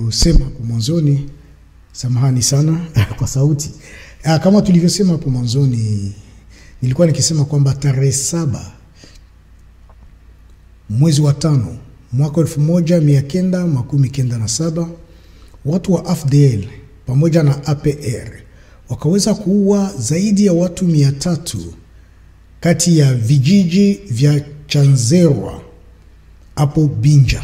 tulivyosema hapo mwanzoni, samahani sana kwa sauti. Ah, kama tulivyosema hapo mwanzoni, nilikuwa nikisema kwamba tarehe saba mwezi wa tano mwaka elfu moja mia kenda makumi kenda na saba watu wa AFDL pamoja na APR wakaweza kuua zaidi ya watu mia tatu kati ya vijiji vya Chanzerwa hapo Binja.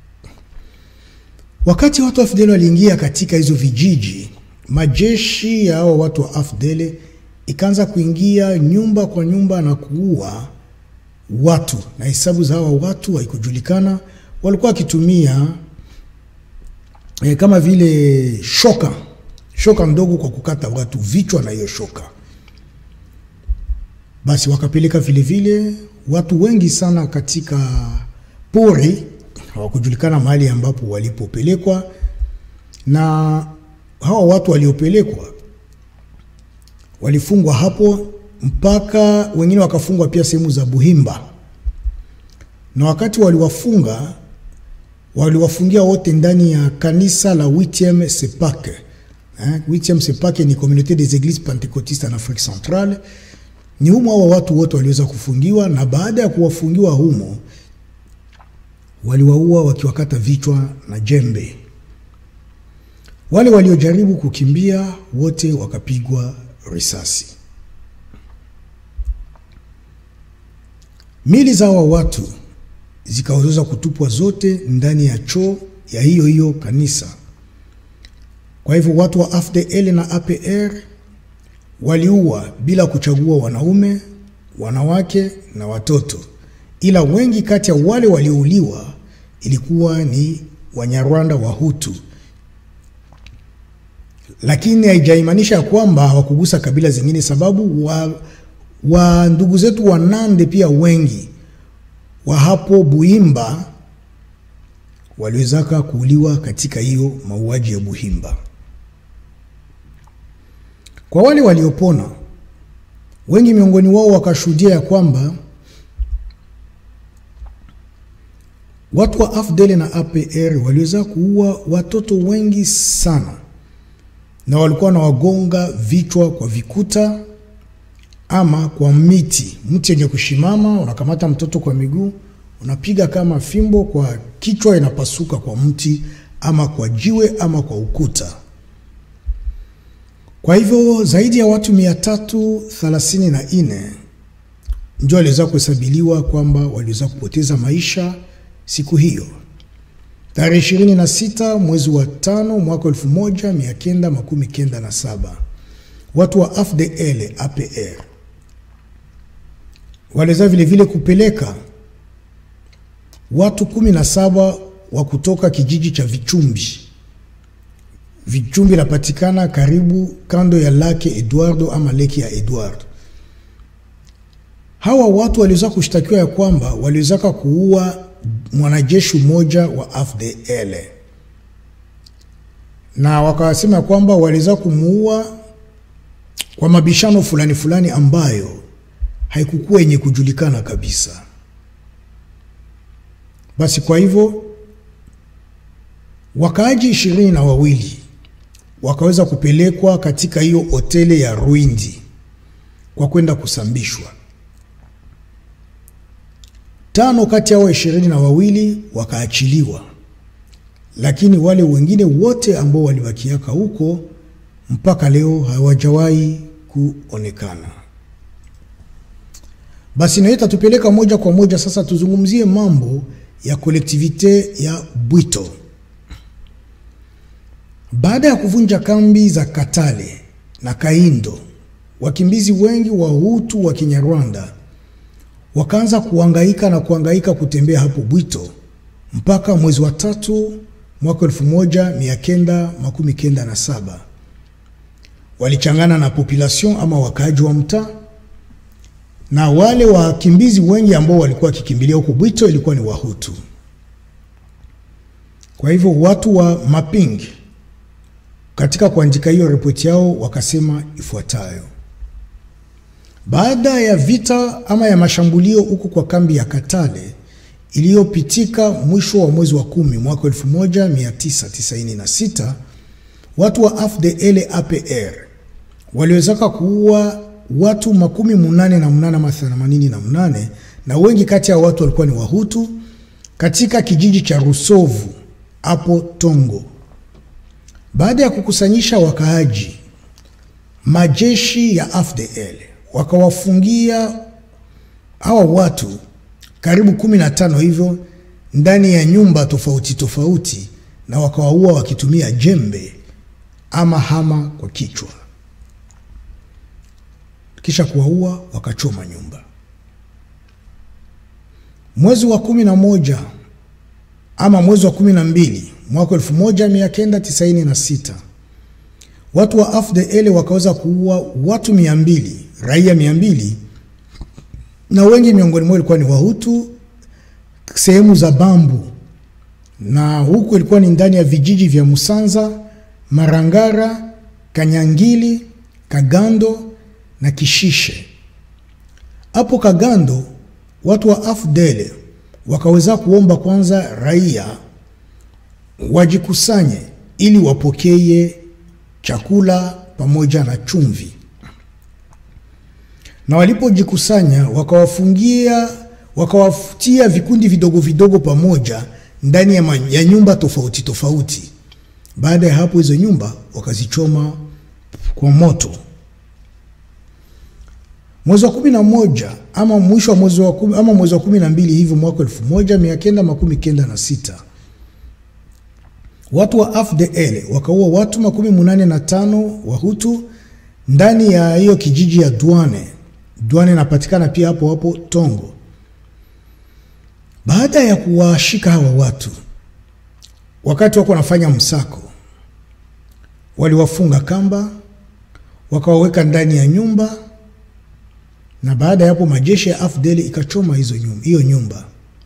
Wakati watu wa AFDL waliingia katika hizo vijiji, majeshi ya hao watu wa AFDL ikaanza kuingia nyumba kwa nyumba na kuua watu, na hesabu za hawa watu haikujulikana. Walikuwa wakitumia eh, kama vile shoka shoka ndogo kwa kukata watu vichwa na hiyo shoka. Basi wakapeleka vile vile watu wengi sana katika pori, hawakujulikana mahali ambapo walipopelekwa, na hawa watu waliopelekwa walifungwa hapo mpaka wengine wakafungwa pia sehemu za Buhimba, na wakati waliwafunga waliwafungia wote ndani ya kanisa la 8e Sepake. Eh, 8e Sepake ni Communauté des Églises Pentecôtistes en Afrique Centrale. Ni humo hao watu wote waliweza kufungiwa, na baada ya kuwafungiwa humo waliwaua wakiwakata vichwa na jembe. Wale waliojaribu kukimbia wote wakapigwa risasi. Mili za hawa watu zikaweza kutupwa zote ndani ya choo ya hiyo hiyo kanisa. Kwa hivyo watu wa AFDL na APR waliua bila kuchagua wanaume, wanawake na watoto, ila wengi kati ya wale waliouliwa ilikuwa ni Wanyarwanda wa Hutu, lakini haijaimanisha ya kwamba hawakugusa kabila zingine, sababu wa, wa ndugu zetu wa Nande pia wengi wa hapo Buhimba waliwezaka kuuliwa katika hiyo mauaji ya Buhimba. Kwa wale waliopona, wengi miongoni wao wakashuhudia ya kwamba watu wa AFDL na APR waliweza kuua watoto wengi sana, na walikuwa na wagonga vichwa kwa vikuta ama kwa miti, mti yenye kushimama, unakamata mtoto kwa miguu, unapiga kama fimbo kwa kichwa, inapasuka kwa mti ama kwa jiwe ama kwa ukuta. Kwa hivyo zaidi ya watu mia tatu thelathini na nne ndio waliweza kuhesabiliwa kwamba waliweza kupoteza maisha siku hiyo tarehe ishirini na sita mwezi wa tano mwaka elfu moja mia kenda makumi kenda na saba watu wa AFDL APR waliweza vile vile kupeleka watu kumi na saba wa kutoka kijiji cha Vichumbi. Vichumbi inapatikana karibu kando ya lake Eduardo ama leki ya Eduardo. Hawa watu waliweza kushtakiwa ya kwamba waliwezaka kuua mwanajeshi mmoja wa AFDL na wakasema ya kwamba waliweza kumuua kwa mabishano fulani fulani ambayo haikukuwa yenye kujulikana kabisa. Basi kwa hivyo wakaaji ishirini na wawili wakaweza kupelekwa katika hiyo hoteli ya Rwindi kwa kwenda kusambishwa. Tano kati yao ishirini na wawili wakaachiliwa, lakini wale wengine wote ambao walibakiaka huko mpaka leo hawajawahi kuonekana. Basi nayo itatupeleka moja kwa moja sasa tuzungumzie mambo ya kolektivite ya Bwito. Baada ya kuvunja kambi za Katale na Kaindo, wakimbizi wengi wa Hutu wa Kinyarwanda wakaanza kuhangaika na kuhangaika kutembea hapo Bwito mpaka mwezi wa tatu mwaka elfu moja mia kenda makumi kenda na saba walichangana na population ama wakaaji wa mtaa na wale wakimbizi wengi ambao walikuwa wakikimbilia huko Bwito ilikuwa ni Wahutu. Kwa hivyo watu wa Maping katika kuandika hiyo ripoti yao wakasema ifuatayo: baada ya vita ama ya mashambulio huko kwa kambi ya Katale iliyopitika mwisho wa mwezi wa kumi mwaka 1996 watu wa AFDL APR waliwezaka kuua watu makumi munane na mnane ama themanini na mnane na wengi kati ya watu walikuwa ni Wahutu katika kijiji cha Rusovu hapo Tongo. Baada ya kukusanyisha wakaaji, majeshi ya AFDL wakawafungia hawa watu karibu kumi na tano hivyo ndani ya nyumba tofauti tofauti, na wakawaua wakitumia jembe ama hama kwa kichwa, kisha kuwaua wakachoma nyumba. Mwezi wa kumi na moja ama mwezi wa kumi na mbili mwaka elfu moja mia kenda tisaini na sita watu wa AFDL wakaweza kuua watu mia mbili raia mia mbili na wengi miongoni mwao ilikuwa ni Wahutu sehemu za Bambu, na huku ilikuwa ni ndani ya vijiji vya Musanza, Marangara, Kanyangili, Kagando na Kishishe. Hapo Kagando watu wa AFDL wakaweza kuomba kwanza raia wajikusanye ili wapokee chakula pamoja na chumvi, na walipojikusanya wakawafungia, wakawafutia vikundi vidogo vidogo pamoja ndani ya, ya nyumba tofauti tofauti. Baada ya hapo, hizo nyumba wakazichoma kwa moto. Mwezi wa kumi na moja ama mwisho wa mwezi wa kumi, ama mwezi wa kumi na mbili hivyo mwaka elfu moja mia kenda makumi kenda na sita watu wa AFDL wakaua watu makumi munane na tano Wahutu ndani ya hiyo kijiji ya Dwane. Dwane inapatikana pia hapo hapo Tongo. Baada ya kuwashika hawa watu, wakati wako wanafanya msako, waliwafunga kamba, wakawaweka ndani ya nyumba, na baada ya hapo majeshi ya AFDL ikachoma hizo nyumba, hiyo nyumba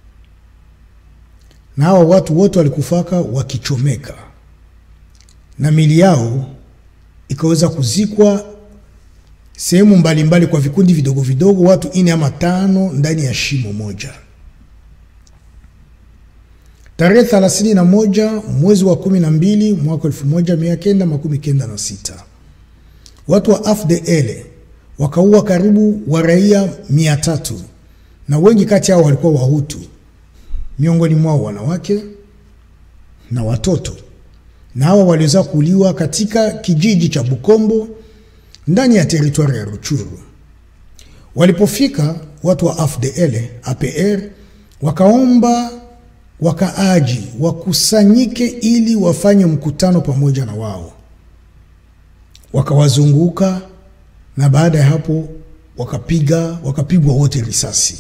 na hawa watu wote walikufaka wakichomeka na mili yao ikaweza kuzikwa sehemu mbalimbali kwa vikundi vidogo vidogo, watu ine ama tano ndani ya shimo moja. Tarehe thelathini na moja mwezi wa kumi na mbili mwaka elfu moja mia kenda makumi kenda na sita watu wa AFDL wakaua karibu wa raia mia tatu na wengi kati yao walikuwa Wahutu miongoni mwao wanawake na watoto, na hawa waliweza kuuliwa katika kijiji cha Bukombo ndani ya teritwari ya Ruchuru. Walipofika watu wa AFDL APR wakaomba wakaaji wakusanyike ili wafanye mkutano pamoja na wao, wakawazunguka na baada ya hapo wakapiga wakapigwa wote risasi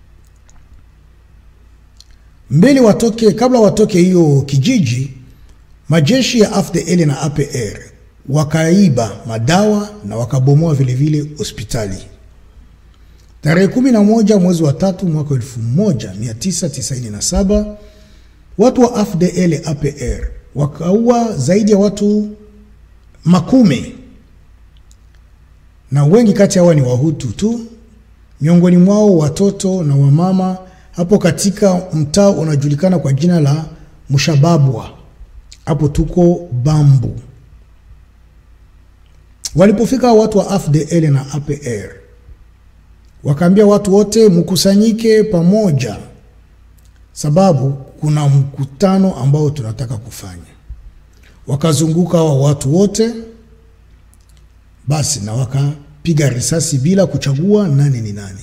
mbele watoke. Kabla watoke hiyo kijiji, majeshi ya AFDL na APR wakaiba madawa na wakabomoa vilevile hospitali. Tarehe 11 mwezi wa tatu mwaka 1997 watu wa AFDL APR wakaua zaidi ya watu makumi, na wengi kati ya hawa ni Wahutu tu, miongoni mwao watoto na wamama hapo katika mtaa unajulikana kwa jina la Mshababwa, hapo tuko Bambu. Walipofika watu wa AFDL na APR wakaambia watu wote mkusanyike pamoja, sababu kuna mkutano ambao tunataka kufanya. Wakazunguka hawa watu wote basi, na wakapiga risasi bila kuchagua nani ni nani.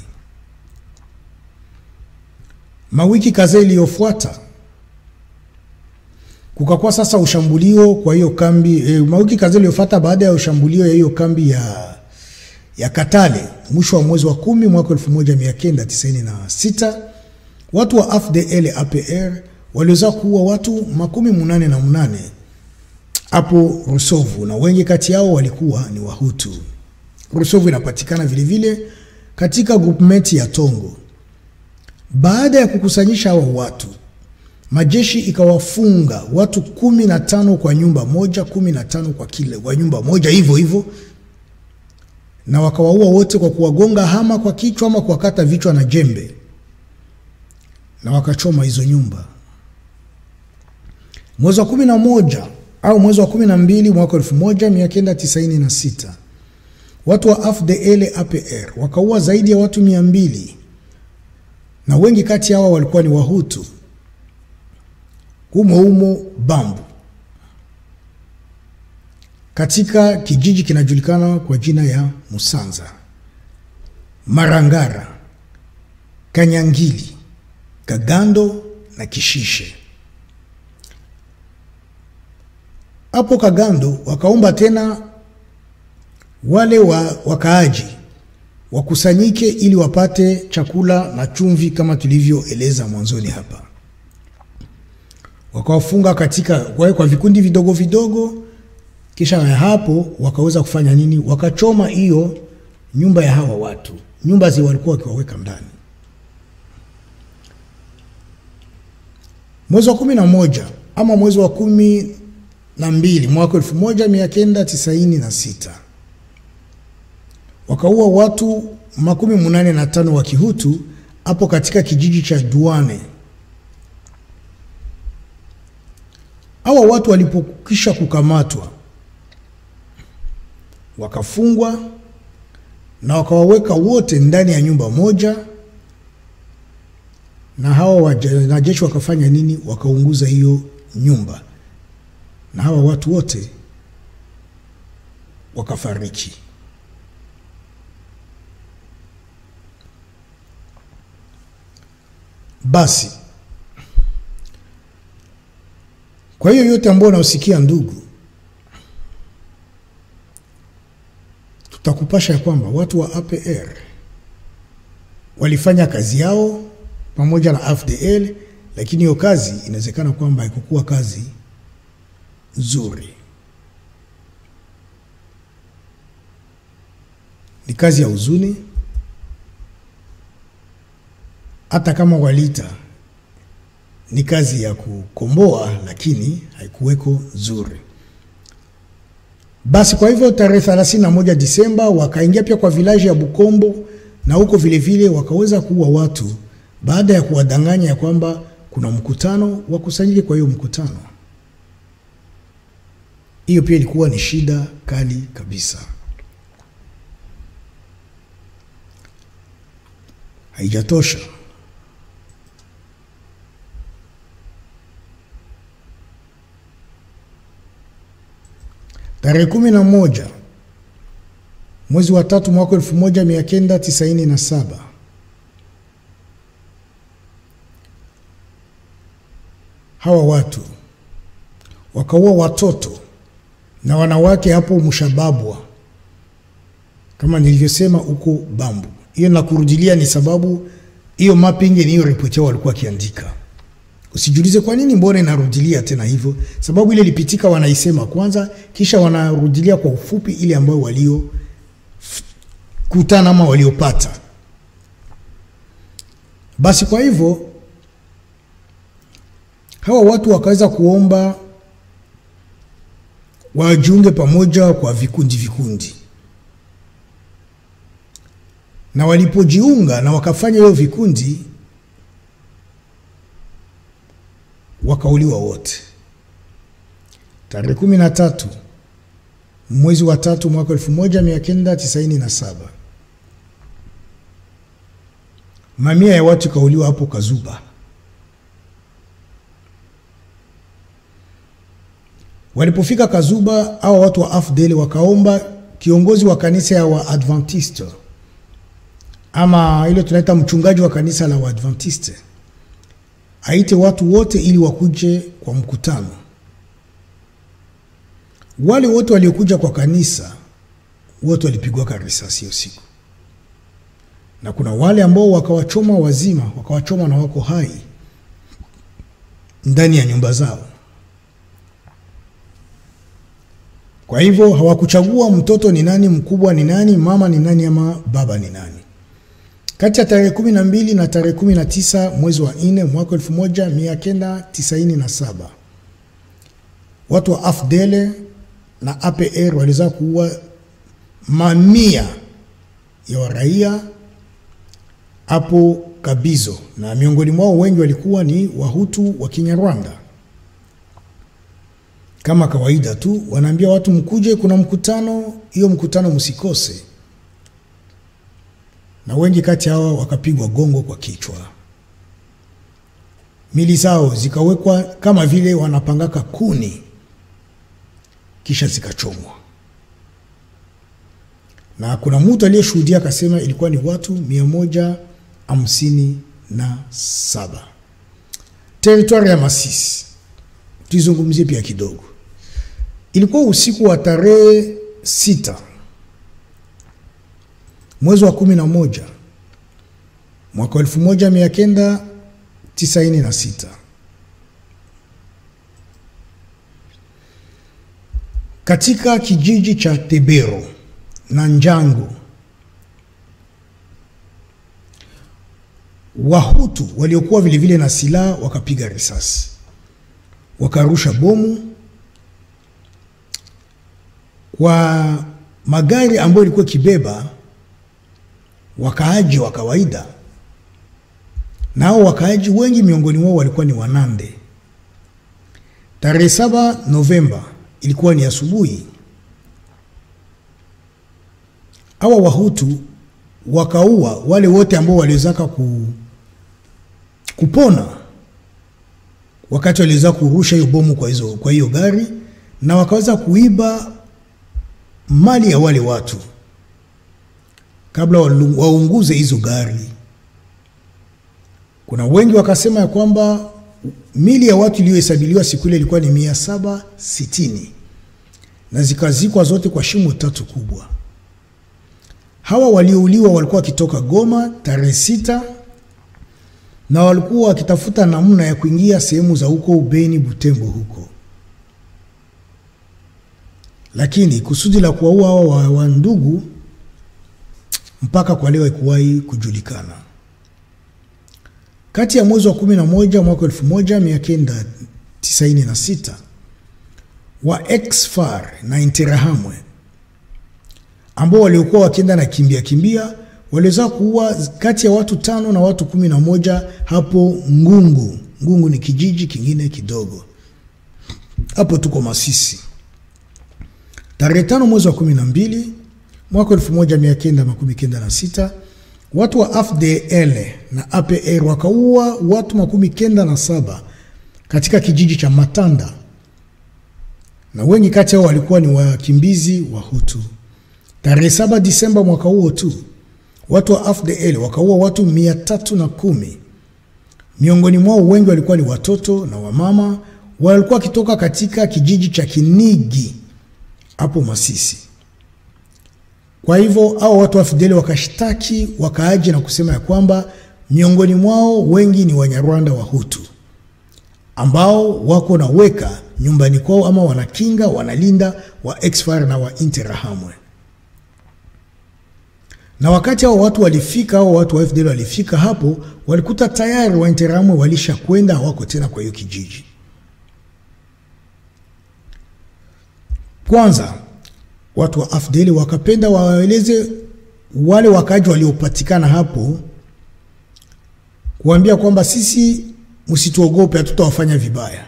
Mawiki kadhaa iliyofuata kukakuwa sasa ushambulio kwa hiyo kambi e, mawiki kadhaa iliyofuata baada ya ushambulio ya hiyo kambi ya, ya Katale mwisho wa mwezi wa kumi mwaka 1996 watu wa AFDL APR waliweza kuua watu makumi munane na munane hapo Rusovu, na wengi kati yao walikuwa ni Wahutu. Rusovu inapatikana vilevile katika groupment ya Tongo. Baada ya kukusanyisha hawa watu, majeshi ikawafunga watu kumi na tano kwa nyumba moja, kumi na tano kwa kile kwa nyumba moja, hivyo hivyo, na wakawaua wote kwa kuwagonga hama kwa kichwa ama kuwakata vichwa na jembe. na wakachoma hizo nyumba. Mwezi wa kumi na moja au mwezi wa kumi na mbili mwaka elfu moja mia kenda tisaini na sita watu wa AFDL APR wakaua zaidi ya watu mia mbili na wengi kati yao walikuwa ni Wahutu humo humo Bambu, katika kijiji kinajulikana kwa jina ya Musanza, Marangara, Kanyangili, Kagando na Kishishe. Hapo Kagando wakaomba tena wale wa wakaaji wakusanyike ili wapate chakula na chumvi kama tulivyoeleza mwanzoni hapa. Wakawafunga katika kwa, kwa vikundi vidogo vidogo, kisha ya hapo wakaweza kufanya nini? Wakachoma hiyo nyumba ya hawa watu, nyumba zi walikuwa wakiwaweka ndani. Mwezi wa kumi na moja ama mwezi wa kumi na mbili mwaka elfu moja mia kenda tisaini na sita wakaua watu makumi munane na tano wa Kihutu hapo katika kijiji cha Duane. Hawa watu walipokisha kukamatwa wakafungwa na wakawaweka wote ndani ya nyumba moja, na hawa wanajeshi wakafanya nini? Wakaunguza hiyo nyumba, na hawa watu wote wakafariki. Basi kwa hiyo yote ambayo unaosikia ndugu, tutakupasha ya kwamba watu wa APR walifanya kazi yao pamoja na AFDL, lakini hiyo kazi inawezekana kwamba haikukuwa kazi nzuri, ni kazi ya huzuni hata kama waliita ni kazi ya kukomboa, lakini haikuweko nzuri. Basi kwa hivyo tarehe 31 Disemba wakaingia pia kwa vilaji ya Bukombo na huko vilevile wakaweza kuua watu baada ya kuwadanganya ya kwamba kuna mkutano wakusanyike. Kwa hiyo mkutano hiyo pia ilikuwa ni shida kali kabisa. Haijatosha, tarehe kumi na moja mwezi wa tatu mwaka elfu moja mia kenda tisaini na saba hawa watu wakaua watoto na wanawake hapo Mshababwa, kama nilivyosema huko Bambu. Hiyo na kurudilia ni sababu hiyo mapping ni hiyo ripoti yao walikuwa wakiandika. Usijiulize kwa nini, mbona inarudilia tena hivyo? Sababu ile ilipitika wanaisema kwanza, kisha wanarudilia kwa ufupi ile ambayo walio kutana ama waliopata. Basi kwa hivyo hawa watu wakaweza kuomba wajiunge pamoja kwa vikundi vikundi, na walipojiunga na wakafanya hiyo vikundi, wakauliwa wote tarehe kumi na tatu mwezi wa tatu mwaka elfu moja mia kenda tisaini na saba mamia ya watu kauliwa hapo Kazuba. Walipofika Kazuba, hawa watu wa AFDL wakaomba kiongozi wa kanisa ya Waadventiste ama ile tunaita mchungaji wa kanisa la Waadventiste aite watu wote ili wakuje kwa mkutano. Wale wote waliokuja kwa kanisa wote walipigwa risasi hiyo siku, na kuna wale ambao wakawachoma wazima, wakawachoma na wako hai ndani ya nyumba zao. Kwa hivyo hawakuchagua mtoto ni nani, mkubwa ni nani, mama ni nani, ama baba ni nani. Kati ya tarehe kumi na mbili na tarehe kumi na tisa mwezi wa nne mwaka elfu moja mia kenda tisaini na saba watu wa AFDL na APR waliweza kuua mamia ya waraia hapo Kabizo, na miongoni mwao wengi walikuwa ni Wahutu wa Kinyarwanda. Kama kawaida tu, wanaambia watu mkuje, kuna mkutano, hiyo mkutano msikose. Na wengi kati hawa wakapigwa gongo kwa kichwa, mili zao zikawekwa kama vile wanapangaka kuni, kisha zikachomwa na kuna mtu aliyeshuhudia akasema ilikuwa ni watu mia moja hamsini na saba. Teritwari ya Masisi tuizungumzie pia kidogo. Ilikuwa usiku wa tarehe sita mwezi wa kumi na moja mwaka wa elfu moja mia kenda tisaini na sita katika kijiji cha Tebero na Njangu Wahutu waliokuwa vilevile na silaha wakapiga risasi, wakarusha bomu kwa magari ambayo ilikuwa ikibeba wakaaji wa kawaida. Nao wakaaji wengi miongoni mwao walikuwa ni Wanande. Tarehe saba Novemba ilikuwa ni asubuhi hawa Wahutu wakaua wale wote ambao waliwezaka ku, kupona wakati waliweza kurusha hiyo bomu kwa hizo kwa hiyo gari, na wakaweza kuiba mali ya wale watu kabla waunguze hizo gari. Kuna wengi wakasema ya kwamba mili ya watu iliyohesabiliwa siku ile ilikuwa ni mia saba sitini na zikazikwa zote kwa shimo tatu kubwa. Hawa waliouliwa walikuwa wakitoka Goma tarehe sita na walikuwa wakitafuta namna ya kuingia sehemu za huko Beni, Butembo huko, lakini kusudi la kuwaua hawa wa ndugu mpaka kwa leo haikuwahi kujulikana. Kati ya mwezi wa kumi na moja mwaka elfu moja mia kenda tisaini na sita wa ex-FAR na Interahamwe ambao waliokuwa wakienda na kimbia kimbia waliweza kuua kati ya watu tano na watu kumi na moja hapo Ngungu. Ngungu ni kijiji kingine kidogo hapo, tuko Masisi. Tarehe tano mwezi wa kumi na mbili mwaka elfu moja mia kenda makumi kenda na sita watu wa AFDL na APR wakaua watu makumi kenda na saba katika kijiji cha Matanda, na wengi kati yao walikuwa ni wakimbizi wa Hutu. Tarehe saba Disemba mwaka huo tu watu wa AFDL wakaua watu mia tatu na kumi. Miongoni mwao wengi walikuwa ni watoto na wamama, walikuwa wakitoka katika kijiji cha Kinigi hapo Masisi. Kwa hivyo hao watu wa AFDL wakashtaki wakaaji na kusema ya kwamba miongoni mwao wengi ni Wanyarwanda wa Hutu ambao wako na weka nyumbani kwao ama wanakinga wanalinda wa ex-FAR na wa Interahamwe na wakati hao watu walifika, hao watu wa FDL walifika hapo, walikuta tayari wa Interahamwe walisha kwenda, hawako tena kwa hiyo kijiji. Kwanza watu wa AFDL wakapenda waeleze wale wakaaji waliopatikana hapo, kuambia kwamba sisi msituogope, hatutawafanya vibaya,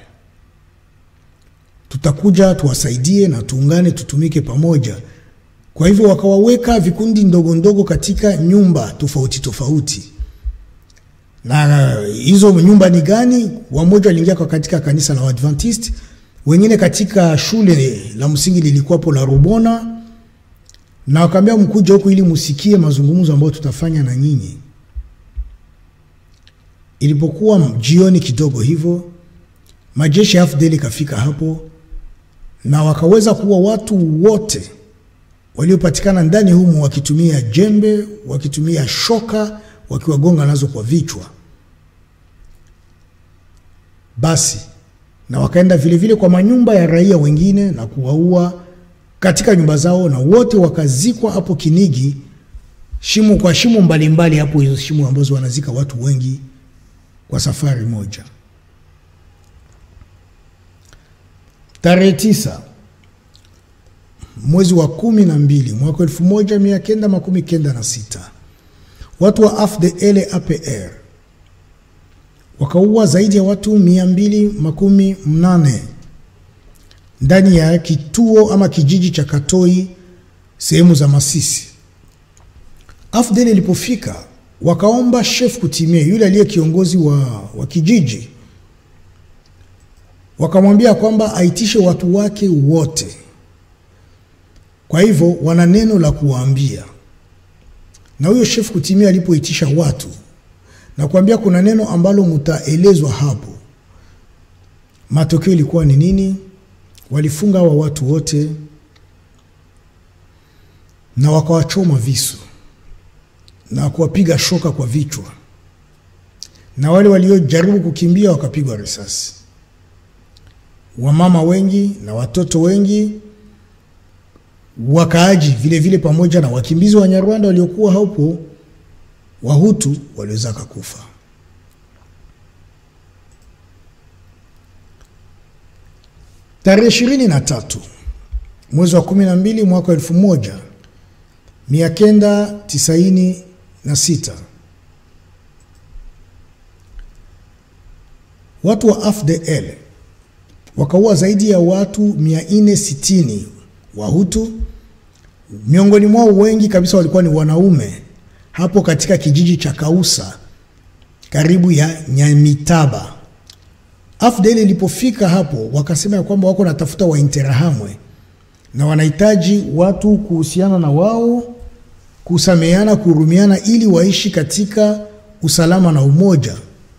tutakuja tuwasaidie na tuungane, tutumike pamoja. Kwa hivyo wakawaweka vikundi ndogo ndogo katika nyumba tofauti tofauti, na hizo nyumba ni gani? Wamoja waliingia katika kanisa la Waadventist, wengine katika shule la msingi lilikuwapo la Rubona, na wakaambia mkuja huku ili musikie mazungumzo ambayo tutafanya na nyinyi. Ilipokuwa jioni kidogo hivyo, majeshi ya AFDL ikafika hapo na wakaweza kuwa watu wote waliopatikana ndani humu wakitumia jembe, wakitumia shoka, wakiwagonga nazo kwa vichwa. Basi na wakaenda vilevile vile kwa manyumba ya raia wengine na kuwaua katika nyumba zao, na wote wakazikwa hapo Kinigi, shimo kwa shimo mbalimbali hapo, hizo shimo ambazo wanazika watu wengi kwa safari moja. Tarehe tisa mwezi wa kumi na mbili mwaka elfu moja mia kenda makumi kenda na sita watu wa AFDL APR wakaua zaidi ya watu mia mbili makumi mnane ndani ya kituo ama kijiji cha Katoi sehemu za Masisi. AFDL ilipofika wakaomba chef kutimie yule aliye kiongozi wa, wa kijiji, wakamwambia kwamba aitishe watu wake wote. Kwa hivyo wana neno la kuwaambia, na huyo chef kutimia alipoitisha watu na kuambia kuna neno ambalo mtaelezwa hapo, matokeo ilikuwa ni nini? Walifunga hawa watu wote na wakawachoma visu na kuwapiga shoka kwa vichwa, na wale waliojaribu kukimbia wakapigwa risasi. Wamama wengi na watoto wengi, wakaaji vile vile, pamoja na wakimbizi wa Nyarwanda waliokuwa hapo, Wahutu waliweza kufa. Tarehe ishirini na tatu mwezi wa kumi na mbili mwaka wa elfu moja mia kenda tisaini na sita watu wa AFDL wakaua zaidi ya watu 460 Wahutu. Miongoni mwao wengi kabisa walikuwa ni wanaume, hapo katika kijiji cha Kausa karibu ya Nyamitaba. AFDL ilipofika hapo, wakasema ya kwamba wako natafuta Wainterahamwe na wanahitaji watu kuhusiana na wao kusameheana, kuhurumiana ili waishi katika usalama na umoja.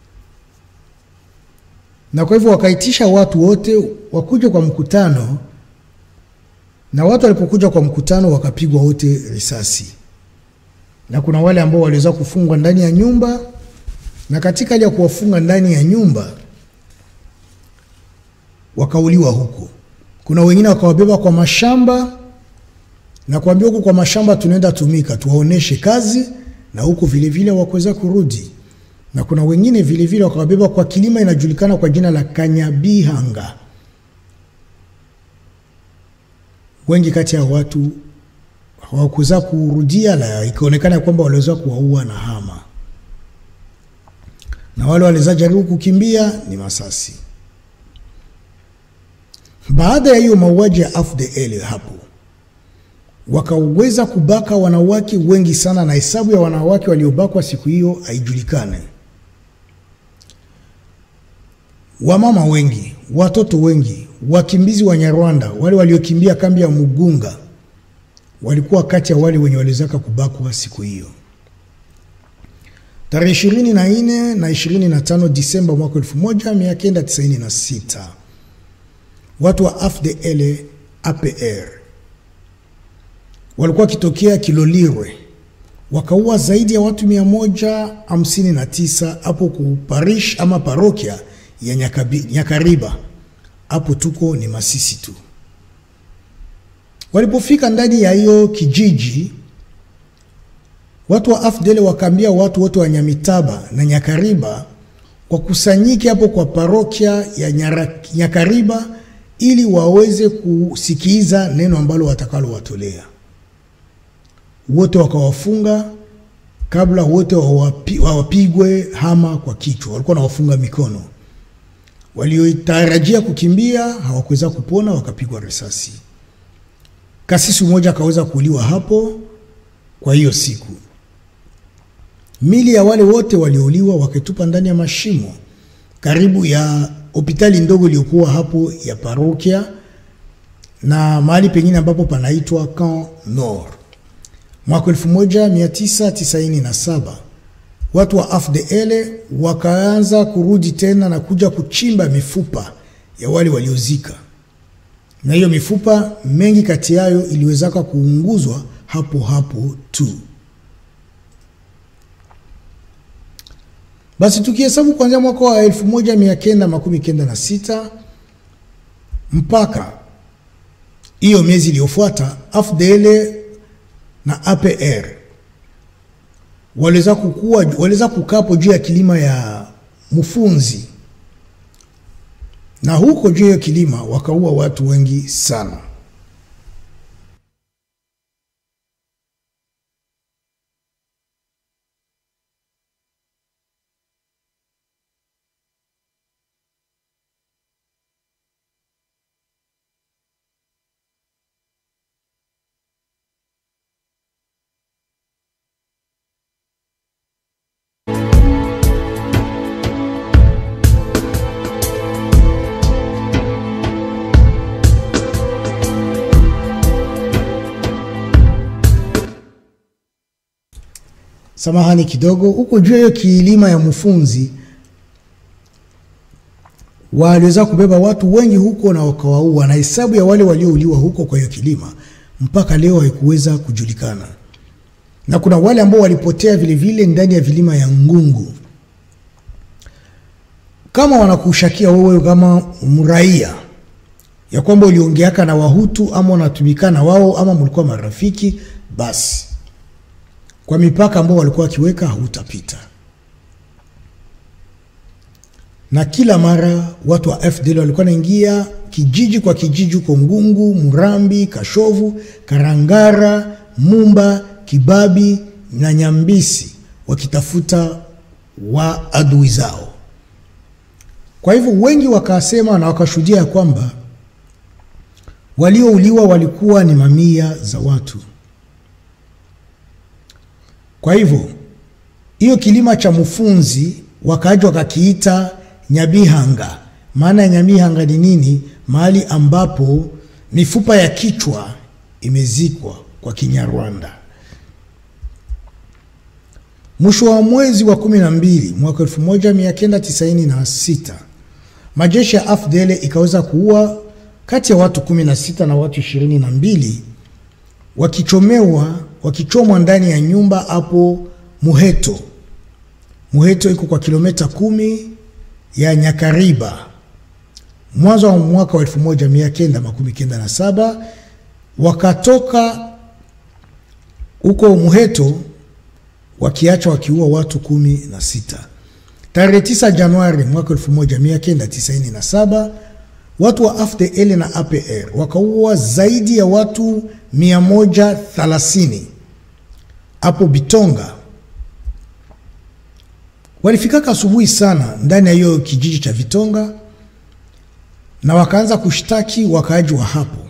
Na kwa hivyo wakaitisha watu wote wakuja kwa mkutano, na watu walipokuja kwa mkutano wakapigwa wote risasi, na kuna wale ambao waliweza kufungwa ndani ya nyumba, na katika hali ya kuwafunga ndani ya nyumba wakauliwa huko. Kuna wengine wakawabeba kwa mashamba na kuambia huku kwa mashamba tunaenda tumika, tuwaoneshe kazi, na huku vilevile wakuweza kurudi. Na kuna wengine vilevile wakawabeba kwa kilima inajulikana kwa jina la Kanyabihanga. Wengi kati ya watu hawakuweza kurudia, na ikaonekana kwamba waliweza kuwaua na hama, na wale waliweza jaribu kukimbia ni masasi. Baada ya hiyo mauaji ya AFDL hapo wakaweza kubaka wanawake wengi sana, na hesabu ya wanawake waliobakwa siku hiyo haijulikane. Wamama wengi, watoto wengi, wakimbizi wa Nyarwanda, wale waliokimbia kambi ya Mugunga walikuwa kati ya wale wenye waliwezaka kubakwa siku hiyo. Tarehe ishirini na nne na ishirini na tano Disemba mwaka elfu moja mia kenda tisaini na sita watu wa AFDL APR walikuwa wakitokea Kilolirwe wakaua zaidi ya watu mia moja hamsini na tisa hapo ku parish ama parokia ya Nyakabi, Nyakariba. Hapo tuko ni Masisi tu. Walipofika ndani ya hiyo kijiji, watu wa AFDL wakaambia watu wote wa Nyamitaba na Nyakariba wakusanyike hapo kwa parokia ya Nyara, Nyakariba ili waweze kusikiza neno ambalo watakalo watolea wote wakawafunga kabla wote wawapi, wawapigwe hama kwa kichwa. Walikuwa nawafunga mikono. Waliotarajia kukimbia hawakuweza kupona, wakapigwa risasi. Kasisi mmoja akaweza kuuliwa hapo kwa hiyo siku. Mili ya wale wote waliouliwa wakitupa ndani ya mashimo karibu ya hospitali ndogo iliyokuwa hapo ya parokia na mahali pengine ambapo panaitwa Camp Nord. Mwaka 1997 watu wa AFDL wakaanza kurudi tena na kuja kuchimba mifupa ya wale waliozika, na hiyo mifupa mengi kati yayo iliwezaka kuunguzwa hapo hapo tu. Basi tukihesabu kuanzia mwaka wa 1996 mpaka hiyo miezi iliyofuata AFDL na APR waliweza kukua, waliweza kukapo juu ya kilima ya Mfunzi, na huko juu ya kilima wakaua watu wengi sana. samahani kidogo, huko juu ya hiyo kilima ya Mfunzi waliweza kubeba watu wengi huko na wakawaua, na hesabu ya wale waliouliwa huko kwa hiyo kilima mpaka leo haikuweza kujulikana, na kuna wale ambao walipotea vilevile vile ndani ya vilima ya Ngungu. Kama wanakushakia wewe kama mraia ya kwamba uliongeaka na Wahutu ama unatumikana wao ama mlikuwa marafiki, basi kwa mipaka ambao walikuwa wakiweka hautapita. Na kila mara watu wa FDL walikuwa naingia kijiji kwa kijiji huko Ngungu, Murambi, Kashovu, Karangara, Mumba, Kibabi na Nyambisi wakitafuta wa adui zao. Kwa hivyo wengi wakasema na wakashuhudia ya kwamba waliouliwa walikuwa ni mamia za watu. Kwa hivyo hiyo kilima cha Mfunzi wakaaji wakakiita Nyabihanga. Maana ya Nyabihanga ni nini? Mahali ambapo mifupa ya kichwa imezikwa kwa Kinyarwanda. Mwisho wa mwezi wa kumi na mbili mwaka 1996 majeshi ya AFDL ikaweza kuua kati ya watu 16 na watu 22 wakichomewa wakichomwa ndani ya nyumba hapo Muheto. Muheto iko kwa kilomita kumi ya Nyakariba. Mwanzo wa mwaka wa 1997 wakatoka huko Muheto wakiacha wakiua watu kumi na sita. Tarehe 9 Januari mwaka 1997 watu wa AFDL na APR wakaua zaidi ya watu 130 hapo Bitonga. Walifikaka asubuhi sana ndani ya hiyo kijiji cha Vitonga na wakaanza kushtaki wakaaji wa hapo,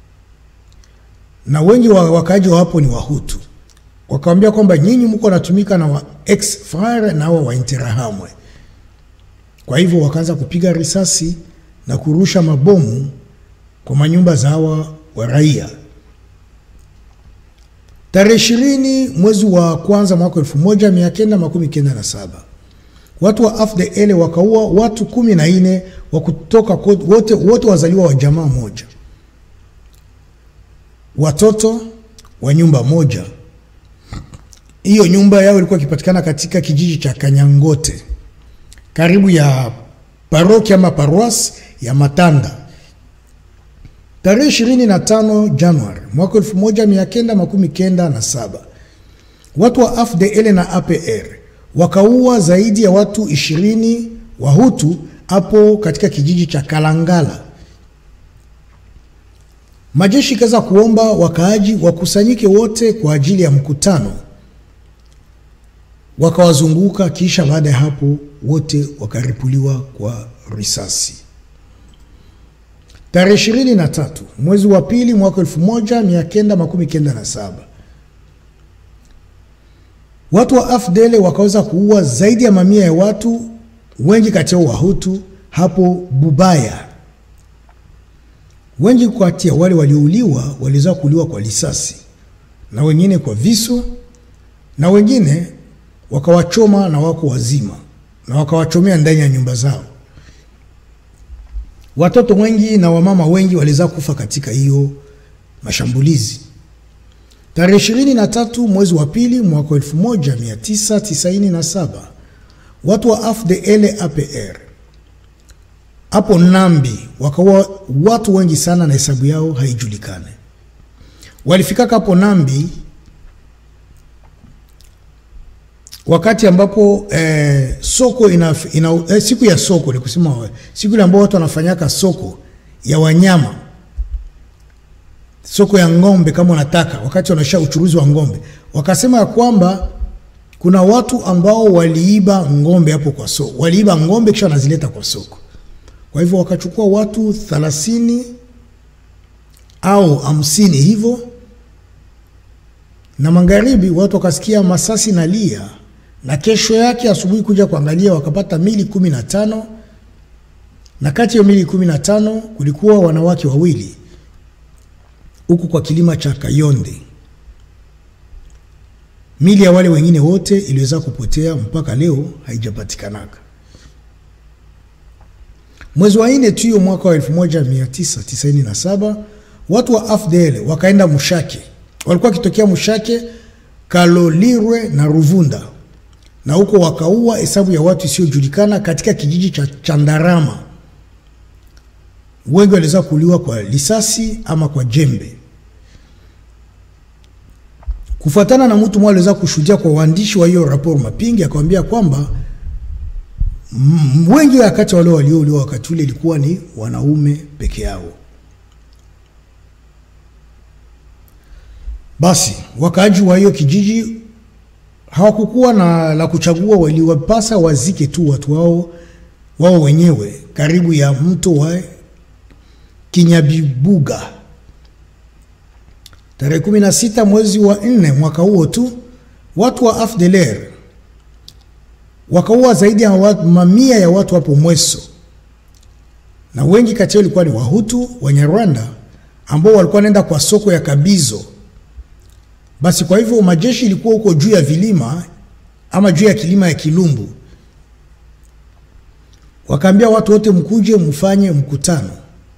na wengi wa wakaaji wa hapo ni Wahutu. Wakawambia kwamba nyinyi mko natumika na wa ex frere na wa Interahamwe. Kwa hivyo wakaanza kupiga risasi na kurusha mabomu kwa manyumba za hawa wa raia. Tarehe ishirini mwezi wa kwanza mwaka elfu moja mia kenda makumi kenda na saba watu wa AFDL wakaua watu kumi na nne wa kutoka wote, wote wazaliwa wa jamaa moja, watoto wa nyumba moja. Hiyo nyumba yao ilikuwa ikipatikana katika kijiji cha Kanyangote karibu ya paroki ama paroisi ya Matanda. Tarehe 25 Januari mwaka 1997 watu wa AFDL na APR wakaua zaidi ya watu 20 Wahutu hapo katika kijiji cha Kalangala. Majeshi ikaweza kuomba wakaaji wakusanyike wote kwa ajili ya mkutano, wakawazunguka, kisha baada ya hapo wote wakaripuliwa kwa risasi. Tarehe ishirini na tatu mwezi wa pili mwaka elfu moja mia kenda makumi kenda na saba watu wa AFDL wakaweza kuua zaidi ya mamia ya watu, wengi kati yao Wahutu hapo Bubaya. Wengi kati ya wale waliouliwa waliweza kuuliwa kwa risasi na wengine kwa visu na wengine wakawachoma na wako wazima na wakawachomea ndani ya nyumba zao. Watoto wengi na wamama wengi waliweza kufa katika hiyo mashambulizi. Tarehe ishirini na tatu mwezi wa pili mwaka 1997 watu wa AFDL APR hapo Nambi wakaua watu wengi sana na hesabu yao haijulikane. Walifikaka hapo Nambi wakati ambapo eh, soko ina, ina, eh, siku ya soko ni kusema siku ile ambao watu wanafanyaka soko ya wanyama, soko ya ng'ombe kama wanataka, wakati wanaisha uchuruzi wa ng'ombe, wakasema ya kwamba kuna watu ambao waliiba ng'ombe hapo kwa soko, waliiba ng'ombe kisha wanazileta kwa soko. Kwa hivyo wakachukua watu thelathini au hamsini hivyo, na magharibi watu wakasikia masasi na lia na kesho yake asubuhi kuja kuangalia wakapata mili kumi na tano na kati ya mili kumi na tano kulikuwa wanawake wawili huku kwa kilima cha Kayonde. Mili ya wale wengine wote iliweza kupotea mpaka leo haijapatikanaka. Mwezi wa nne tu hiyo mwaka wa 1997 watu wa AFDL wakaenda Mushake, walikuwa wakitokea Mushake, Kalolirwe na Ruvunda, na huko wakaua hesabu ya watu isiyojulikana katika kijiji cha Chandarama. Wengi waliweza kuuliwa kwa lisasi ama kwa jembe. Kufuatana na mtu mmoja aliweza kushuhudia kwa waandishi wa hiyo raporo Mapingi, akamwambia kwamba wengi wakati wale waliouliwa wakati ule ilikuwa ni wanaume peke yao. Basi wakaaji wa hiyo kijiji hawakukuwa na la kuchagua, waliwapasa wazike tu watu wao wao wenyewe karibu ya mto wa Kinyabibuga. Tarehe 16 mwezi wa nne mwaka huo tu watu wa AFDLR wakaua zaidi ya watu, mamia ya watu hapo Mweso, na wengi kati yao ilikuwa ni Wahutu Wanyarwanda ambao walikuwa wanaenda kwa soko ya Kabizo. Basi kwa hivyo majeshi ilikuwa huko juu ya vilima ama juu ya kilima ya Kilumbu, wakaambia watu wote mkuje mfanye mkutano.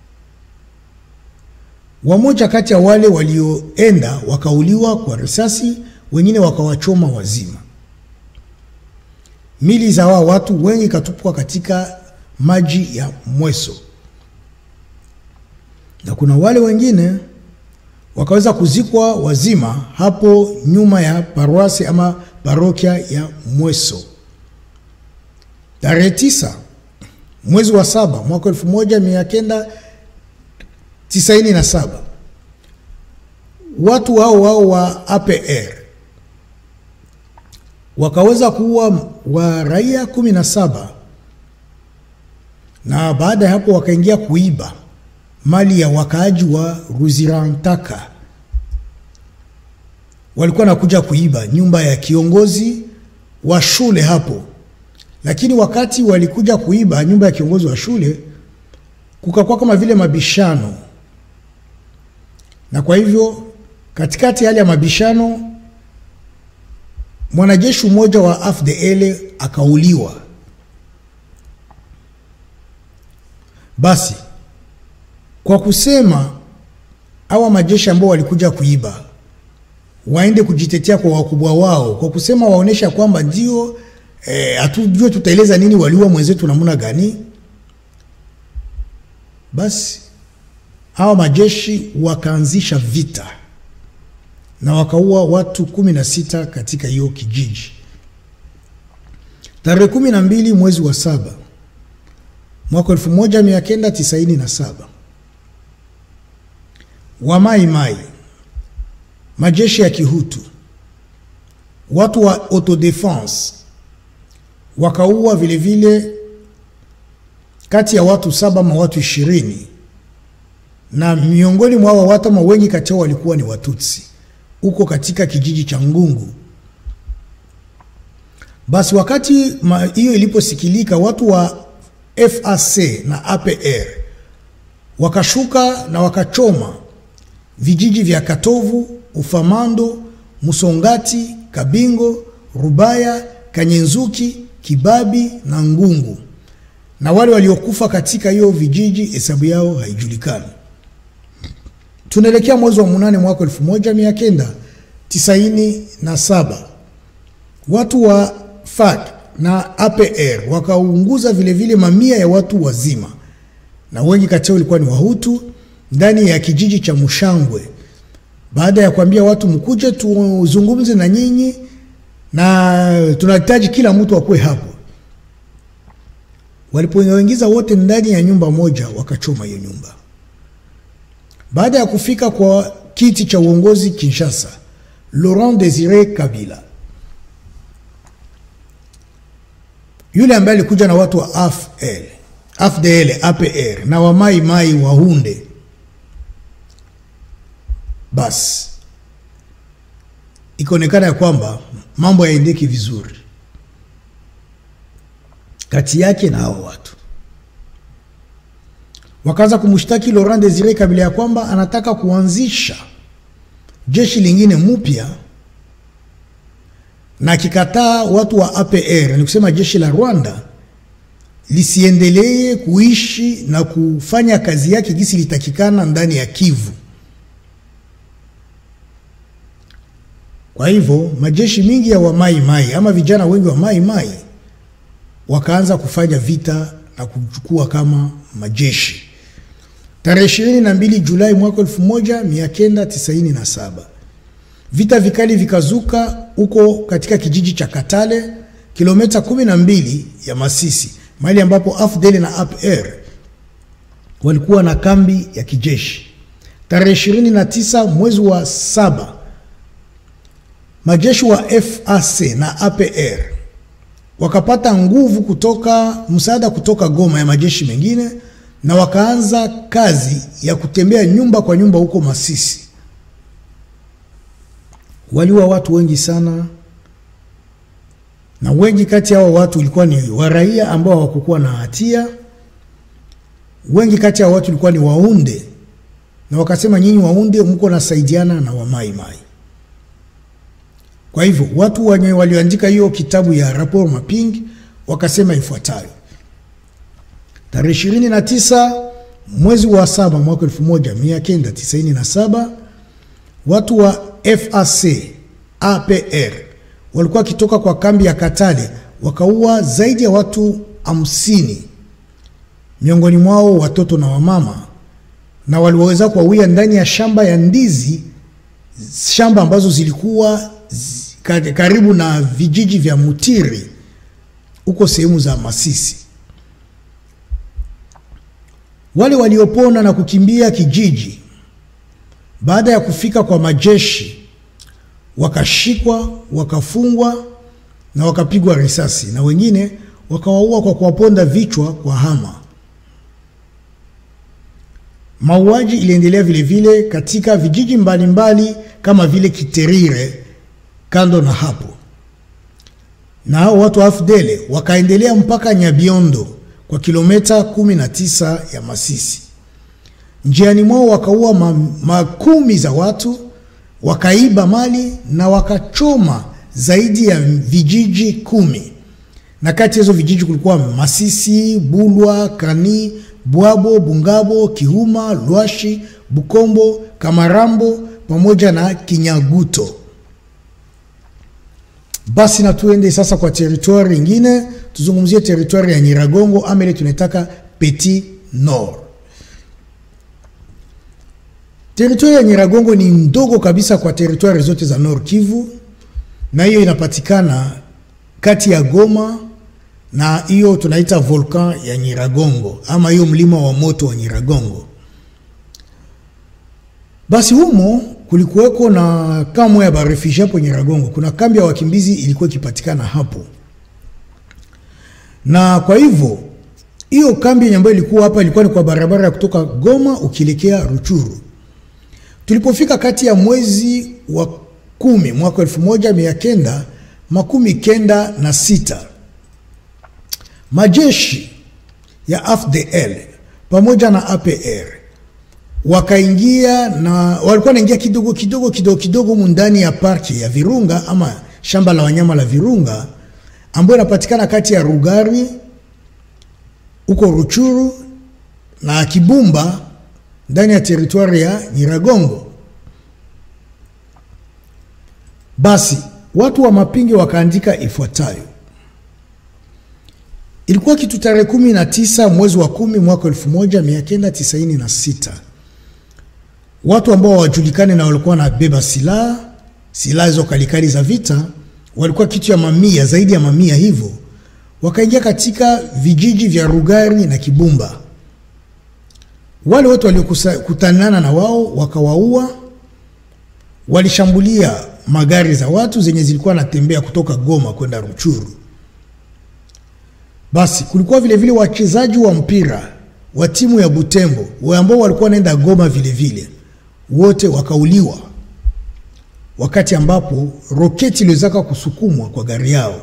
Wamoja kati ya wale walioenda wakauliwa kwa risasi, wengine wakawachoma wazima. Mili za wao watu wengi katupwa katika maji ya Mweso, na kuna wale wengine wakaweza kuzikwa wazima hapo nyuma ya paroasi ama parokia ya Mweso. Tarehe tisa mwezi wa saba mwaka elfu moja mia kenda tisaini na saba watu hao wao wa APR wakaweza kuua wa raia kumi na saba na baada ya hapo wakaingia kuiba mali ya wakaaji wa Ruzirantaka. Walikuwa nakuja kuiba nyumba ya kiongozi wa shule hapo, lakini wakati walikuja kuiba nyumba ya kiongozi wa shule kukakuwa kama vile mabishano, na kwa hivyo katikati hali ya mabishano mwanajeshi mmoja wa AFDL akauliwa. Basi kwa kusema hawa majeshi ambao walikuja kuiba waende kujitetea kwa wakubwa wao, kwa kusema waonesha kwamba ndio hatujue eh, tutaeleza nini waliua mwenzetu namna gani. Basi hawa majeshi wakaanzisha vita na wakaua watu kumi na sita katika hiyo kijiji. Tarehe kumi na mbili mwezi wa saba mwaka elfu moja mia kenda tisaini na saba Wamaimai, majeshi ya Kihutu, watu wa autodefense wakaua vilevile kati ya watu saba ma watu ishirini na miongoni mwa watu ama wengi kati yao walikuwa ni Watutsi huko katika kijiji cha Ngungu. Basi wakati hiyo iliposikilika, watu wa FAC na APR wakashuka na wakachoma vijiji vya Katovu, Ufamando, Musongati, Kabingo, Rubaya, Kanyenzuki, Kibabi na Ngungu, na wale waliokufa katika hiyo vijiji hesabu yao haijulikani. Tunaelekea mwezi wa munane mwaka elfu moja mia kenda tisaini na saba watu wa FARC na APR wakaunguza vilevile mamia ya watu wazima, na wengi kati yao ilikuwa ni Wahutu ndani ya kijiji cha Mushangwe, baada ya kuambia watu mkuje tuzungumze na nyinyi na tunahitaji kila mtu akuwe hapo. Walipoingiza wote ndani ya nyumba moja, wakachoma hiyo nyumba. Baada ya kufika kwa kiti cha uongozi Kinshasa, Laurent Desire Kabila yule ambaye alikuja na watu wa AFL, AFDL, APR na wamai mai wahunde, basi ikaonekana ya kwamba mambo yaendeki vizuri kati yake na hao watu wakaanza kumshtaki Laurent Desire Kabila ya kwamba anataka kuanzisha jeshi lingine mpya na akikataa watu wa APR, ni kusema jeshi la Rwanda lisiendelee kuishi na kufanya kazi yake gisi litakikana ndani ya Kivu. Kwa hivyo majeshi mingi ya Wamai Mai ama vijana wengi wa Mai Mai wakaanza kufanya vita na kuchukua kama majeshi. Tarehe ishirini na mbili Julai mwaka elfu moja mia kenda tisaini na saba vita vikali vikazuka huko katika kijiji cha Katale, kilomita kumi na mbili ya Masisi, mahali ambapo AFDL na APR walikuwa na kambi ya kijeshi. Tarehe ishirini na tisa mwezi wa saba majeshi wa FAC na APR wakapata nguvu kutoka msaada kutoka Goma ya majeshi mengine na wakaanza kazi ya kutembea nyumba kwa nyumba huko Masisi. Waliua watu wengi sana, na wengi kati ya hao watu ilikuwa ni waraia ambao hawakukuwa na hatia. Wengi kati ya hao watu ilikuwa ni waunde, na wakasema nyinyi waunde mko nasaidiana na wamaimai. Kwa hivyo watu wenye walioandika hiyo kitabu ya rapport Maping wakasema ifuatayo: tarehe ishirini na tisa mwezi wa saba mwaka elfu moja mia kenda tisaini na saba watu wa FAC APR walikuwa wakitoka kwa kambi ya Katale wakaua zaidi ya watu hamsini, miongoni mwao watoto na wamama, na waliweza kuwawia ndani ya shamba ya ndizi, shamba ambazo zilikuwa karibu na vijiji vya Mutiri huko sehemu za Masisi. Wale waliopona na kukimbia kijiji baada ya kufika kwa majeshi wakashikwa, wakafungwa na wakapigwa risasi, na wengine wakawaua kwa kuwaponda vichwa kwa hama. Mauaji iliendelea vilevile katika vijiji mbalimbali mbali, kama vile Kiterire. Kando na hapo, na hao watu wa AFDL wakaendelea mpaka Nyabiondo kwa kilomita 19 ya Masisi. Njiani mwao wakaua makumi za watu, wakaiba mali na wakachoma zaidi ya vijiji kumi, na kati ya hizo vijiji kulikuwa Masisi, Bulwa, Kani, Bwabo, Bungabo, Kihuma, Lwashi, Bukombo, Kamarambo pamoja na Kinyaguto. Basi na tuende sasa kwa teritwari ingine, tuzungumzie teritwari ya Nyiragongo ama ile tunaitaka Petit Nord. Teritwari ya Nyiragongo ni ndogo kabisa kwa teritwari zote za Nord Kivu, na hiyo inapatikana kati ya Goma na hiyo tunaita volkan ya Nyiragongo ama hiyo mlima wa moto wa Nyiragongo. Basi humo kulikuweko na kamwe ya barefugie hapo Nyiragongo. Kuna kambi ya wakimbizi ilikuwa ikipatikana hapo, na kwa hivyo hiyo kambi ambayo ilikuwa hapa ilikuwa ni kwa barabara ya kutoka Goma ukielekea Ruchuru. Tulipofika kati ya mwezi wa kumi mwaka elfu moja mia kenda makumi kenda na sita majeshi ya AFDL pamoja na APR wakaingia na walikuwa wanaingia kidogo kidogo kidogo kidogo humu ndani ya parki ya Virunga ama shamba la wanyama la Virunga ambayo inapatikana kati ya Rugari huko Ruchuru na Kibumba ndani ya teritwari ya Nyiragongo. Basi watu wa Mapingi wakaandika ifuatayo: ilikuwa kitu tarehe kumi na tisa mwezi wa kumi mwaka elfu moja mia kenda tisaini na sita watu ambao hawajulikani na walikuwa wanabeba silaha silaha hizo kalikali za vita, walikuwa kitu ya mamia, zaidi ya mamia hivyo, wakaingia katika vijiji vya Rugari na Kibumba. Wale watu waliokutanana na wao wakawaua, walishambulia magari za watu zenye zilikuwa natembea kutoka Goma kwenda Ruchuru. Basi kulikuwa vile vile wachezaji wa mpira wa timu ya Butembo ambao walikuwa wanaenda Goma vile vile wote wakauliwa wakati ambapo roketi iliwezaka kusukumwa kwa gari yao.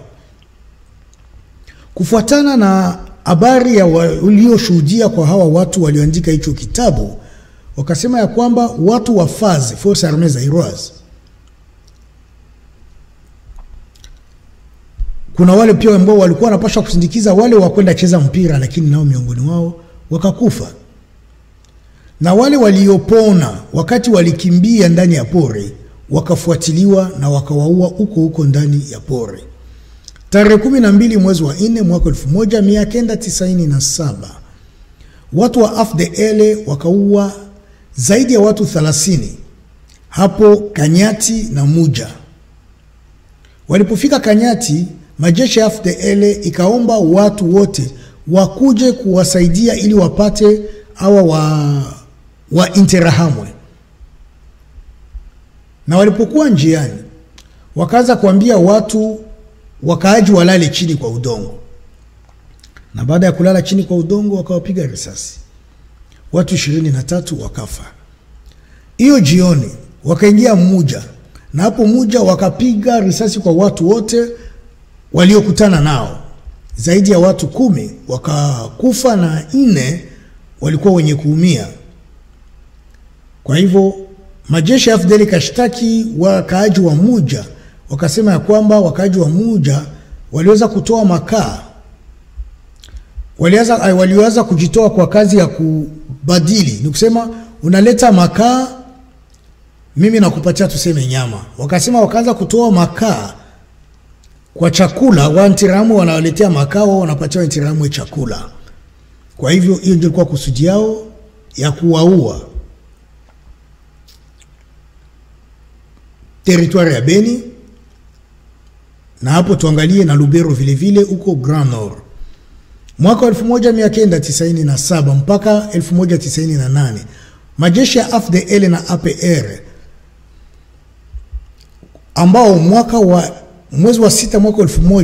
Kufuatana na habari ya walioshuhudia kwa hawa watu walioandika hicho kitabu, wakasema ya kwamba watu wa FAZ, Force Armee Zairoise, kuna wale pia ambao walikuwa wanapaswa kusindikiza wale wa kwenda cheza mpira, lakini nao miongoni wao wakakufa, na wale waliopona wakati walikimbia ndani ya pori wakafuatiliwa na wakawaua huko huko ndani ya pori. Tarehe kumi na mbili mwezi wa nne mwaka elfu moja mia kenda tisaini na saba watu wa AFDL wakaua zaidi ya watu 30 hapo Kanyati na Muja. Walipofika Kanyati, majeshi ya AFDL ikaomba watu wote wakuje kuwasaidia ili wapate awa wa, wa Interahamwe, na walipokuwa njiani wakaanza kuambia watu wakaaji walale chini kwa udongo, na baada ya kulala chini kwa udongo wakawapiga risasi, watu ishirini na tatu wakafa. Hiyo jioni wakaingia Muja, na hapo Muja wakapiga risasi kwa watu wote waliokutana nao, zaidi ya watu kumi wakakufa na nne walikuwa wenye kuumia. Kwa hivyo majeshi ya AFDL kashtaki wakaaji wa Muja wakasema ya kwamba wakaaji wa Muja waliweza kutoa makaa, waliweza waliweza kujitoa kwa kazi ya kubadili, ni kusema unaleta makaa, mimi nakupatia tuseme nyama. Wakasema wakaanza kutoa makaa kwa chakula, Wainterahamwe wanawaletea makaa, wao wanapatia Wainterahamwe chakula. Kwa hivyo hiyo ndio ilikuwa kusudi yao ya kuwaua. Teritwari ya Beni na hapo tuangalie na Lubero vile vile huko Grand Nord. Mwaka wa 1997 mpaka 1998 majeshi ya AFDL na APR ambao mwaka wa mwezi wa sita mwaka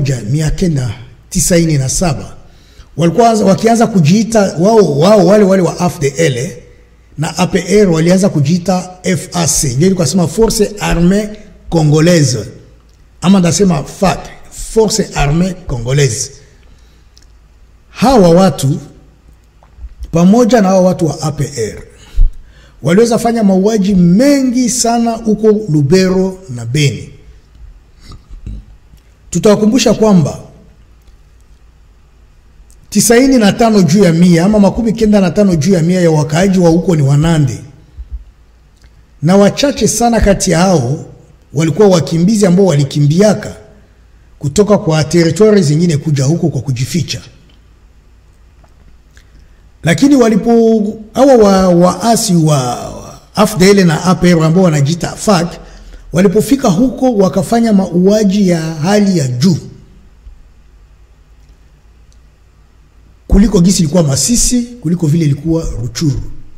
1997 walikuwa wakianza kujiita wao wao wale wale wa AFDL na APR walianza kujiita FAC, ndio ilikuwa sema Force Armee Congolaise ama ndasema FAC, Force Armee Congolaise. Hawa watu pamoja na hawa watu wa APR waliweza fanya mauaji mengi sana huko Lubero na Beni. Tutawakumbusha kwamba tisaini na tano juu ya mia ama makumi kenda na tano juu ya mia ya wakaaji wa huko ni Wanande, na wachache sana kati ya hao walikuwa wakimbizi ambao walikimbiaka kutoka kwa teritori zingine kuja huko kwa kujificha. Lakini walipo hawa wa waasi wa AFDL na APR ambao wanajiita FARC walipofika huko wakafanya mauaji ya hali ya juu kuliko gisi ilikuwa Masisi, kuliko vile ilikuwa Ruchuru.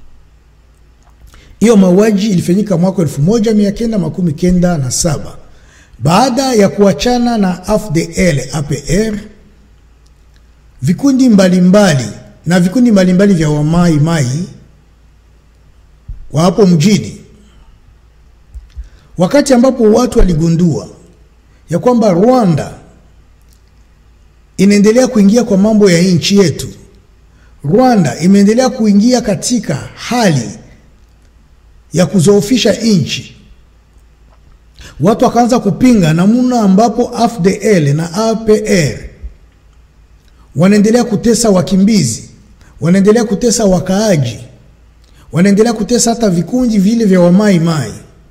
Hiyo mauaji ilifanyika mwaka elfu moja mia kenda makumi kenda na saba baada ya kuachana na AFDL APR, vikundi mbalimbali mbali, na vikundi mbalimbali vya wamai mai wa hapo mjini, wakati ambapo watu waligundua ya kwamba Rwanda inaendelea kuingia kwa mambo ya nchi yetu. Rwanda imeendelea kuingia katika hali ya kuzoofisha nchi. Watu wakaanza kupinga namna ambapo AFDL na APR wanaendelea kutesa wakimbizi, wanaendelea kutesa wakaaji, wanaendelea kutesa hata vikundi vile vya wamai mai.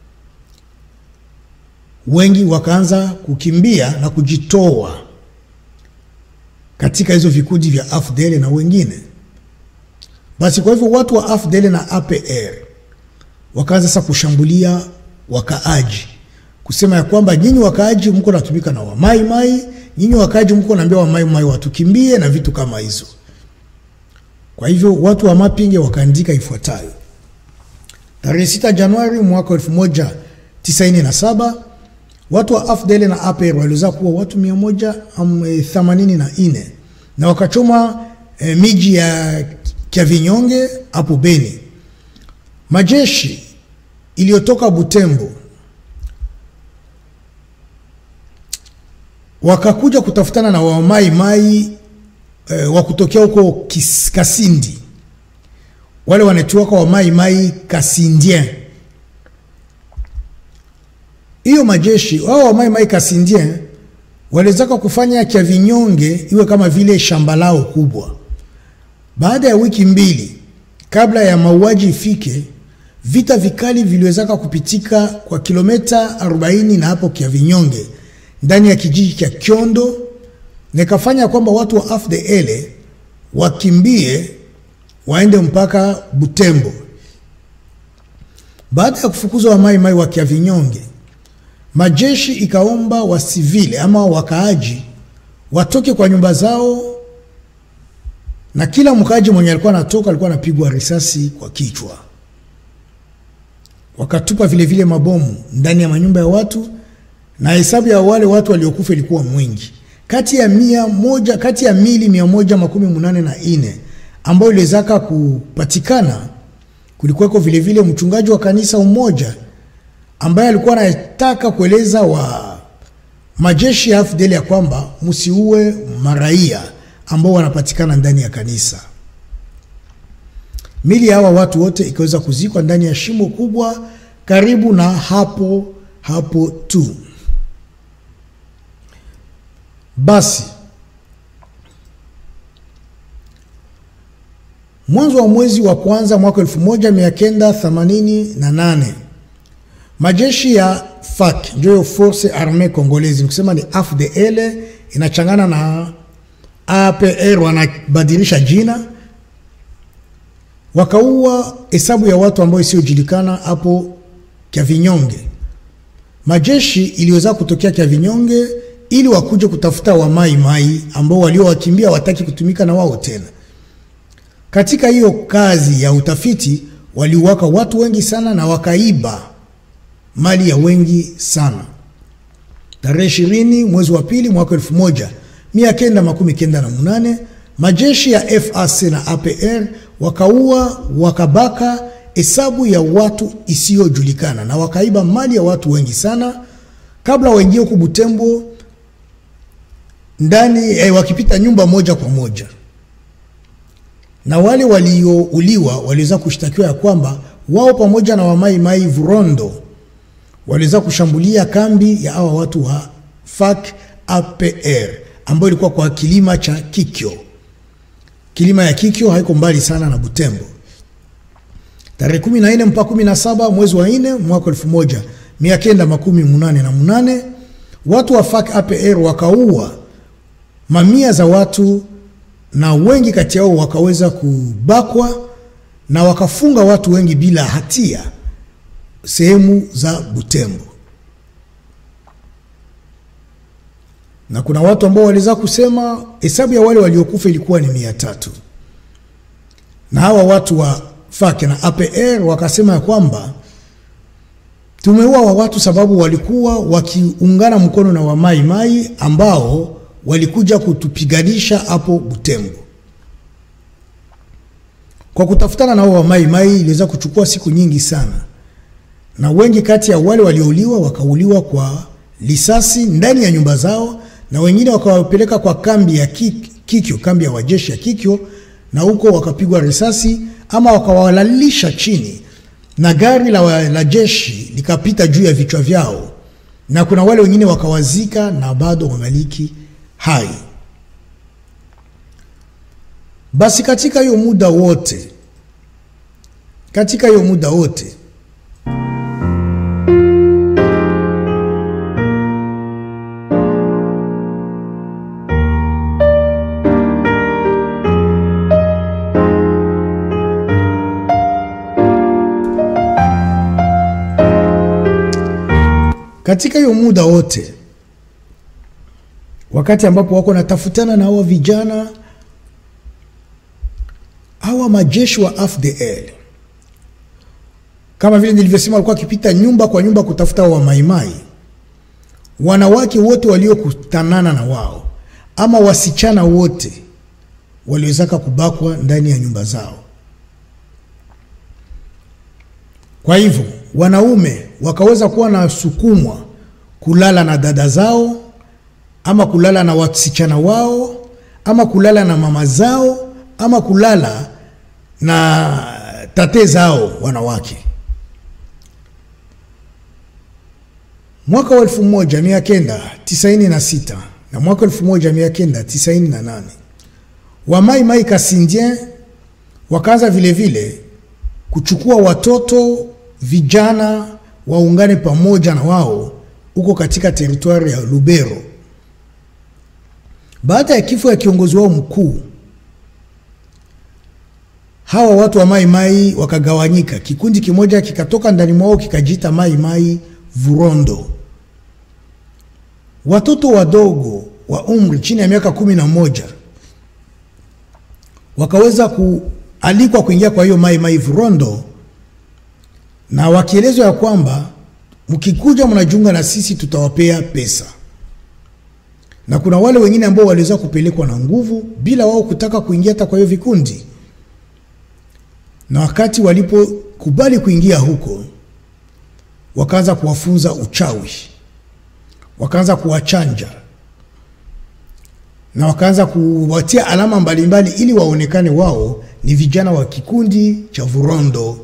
Wengi wakaanza kukimbia na kujitoa katika hizo vikundi vya AFDL na wengine. Basi kwa hivyo watu wa AFDL na APR wakaanza sasa kushambulia wakaaji, kusema ya kwamba nyinyi wakaaji mko natumika na wamai mai, nyinyi wakaaji mko naambia wamai mai watukimbie na vitu kama hizo. Kwa hivyo watu wa Mapinge wakaandika ifuatayo: tarehe 6 Januari mwaka 1997 watu wa AFDL na APR waliweza kuwa watu 184 na wakachoma eh, miji ya Kyavinyonge hapo Beni. Majeshi iliyotoka Butembo wakakuja kutafutana na wamai mai eh, wa kutokea huko Kasindi, wale wanatuaka wamai mai Kasindien hiyo majeshi wao wa Mai Mai Kasindien waliwezaka kufanya Kyavinyonge iwe kama vile shamba lao kubwa. Baada ya wiki mbili kabla ya mauaji ifike, vita vikali viliwezaka kupitika kwa kilomita 40 na hapo Kyavinyonge ndani ya kijiji cha Kyondo, na ikafanya kwamba watu wa AFDL wakimbie waende mpaka Butembo. Baada ya kufukuzwa wa mai mai wa Kyavinyonge, majeshi ikaomba wasivile ama wakaaji watoke kwa nyumba zao, na kila mkaaji mwenye alikuwa anatoka alikuwa anapigwa risasi kwa kichwa. Wakatupa vile vile mabomu ndani ya manyumba ya watu, na hesabu ya wale watu waliokufa ilikuwa mwingi, kati ya mia moja, kati ya mili mia moja makumi munane na ine ambayo iliwezaka kupatikana. Kulikuweko vile vile mchungaji wa kanisa umoja ambaye alikuwa anataka kueleza wa majeshi ya AFDL ya kwamba msiue maraia ambao wanapatikana ndani ya kanisa. Mili ya hawa watu wote ikaweza kuzikwa ndani ya shimo kubwa karibu na hapo hapo tu. Basi mwanzo wa mwezi wa kwanza mwaka 1988 majeshi ya FARC ndio Force Armee Congolaise, nikusema ni AFDL inachangana na APR, wanabadilisha jina, wakaua hesabu ya watu ambao isiyojulikana hapo Kyavinyonge. Majeshi iliweza kutokea Kyavinyonge ili wakuje kutafuta wamai mai ambao waliowakimbia wataki kutumika na wao tena. Katika hiyo kazi ya utafiti waliuwaka watu wengi sana na wakaiba mali ya wengi sana. Tarehe ishirini mwezi wa pili mwaka elfu moja mia kenda makumi kenda na munane majeshi ya FAC na APR wakaua wakabaka hesabu ya watu isiyojulikana na wakaiba mali ya watu wengi sana, kabla waingie huku Butembo ndani eh, wakipita nyumba moja kwa moja na wale waliouliwa waliweza kushtakiwa ya kwamba wao pamoja na wamaimai Vurondo waliweza kushambulia kambi ya hawa watu wa FARC APR ambayo ilikuwa kwa kilima cha Kikyo. Kilima ya Kikyo haiko mbali sana na Butembo. Tarehe 14 mpaka 17 mwezi wa 4 mwaka 1988 na munane watu wa FARC APR wakaua mamia za watu na wengi kati yao wakaweza kubakwa na wakafunga watu wengi bila hatia sehemu za Butembo, na kuna watu ambao waliweza kusema hesabu ya wale waliokufa ilikuwa ni mia tatu, na hawa watu wa FARC na APR wakasema ya kwamba tumeua wa watu sababu walikuwa wakiungana mkono na wamaimai ambao walikuja kutupiganisha hapo Butembo. Kwa kutafutana nao wamaimai iliweza kuchukua siku nyingi sana, na wengi kati ya wale waliouliwa wakauliwa kwa lisasi ndani ya nyumba zao, na wengine wakawapeleka kwa kambi ya Kikyo, kambi ya wajeshi ya Kikyo, na huko wakapigwa risasi ama wakawalalisha chini, na gari la, la jeshi likapita juu ya vichwa vyao, na kuna wale wengine wakawazika na bado wangaliki hai. Basi katika hiyo muda wote, katika hiyo muda wote katika hiyo muda wote wakati ambapo wako natafutana na hawa vijana hawa majeshi wa AFDL, kama vile nilivyosema, walikuwa wakipita nyumba kwa nyumba kutafuta wa maimai. Wanawake wote waliokutanana na wao ama wasichana wote waliwezaka kubakwa ndani ya nyumba zao. Kwa hivyo wanaume wakaweza kuwa na sukumwa kulala na dada zao ama kulala na wasichana wao ama kulala na mama zao ama kulala na tate zao wanawake. Mwaka wa elfu moja mia kenda tisaini na sita na mwaka 1998 wa Mai Mai Kasindien wakaanza vile vile kuchukua watoto vijana waungane pamoja na wao huko katika teritwari ya Lubero. Baada ya kifo ya kiongozi wao mkuu, hawa watu wa Mai Mai wakagawanyika. Kikundi kimoja kikatoka ndani mwao kikajiita Mai Mai Vurondo. Watoto wadogo wa umri chini ya miaka kumi na moja wakaweza kualikwa kuingia kwa hiyo Mai Mai Vurondo, na wakielezwa ya kwamba mkikuja mnajiunga na sisi tutawapea pesa, na kuna wale wengine ambao waliweza kupelekwa na nguvu bila wao kutaka kuingia hata kwa hiyo vikundi, na wakati walipokubali kuingia huko, wakaanza kuwafunza uchawi, wakaanza kuwachanja na wakaanza kuwatia alama mbalimbali mbali, ili waonekane wao ni vijana wa kikundi cha Vurondo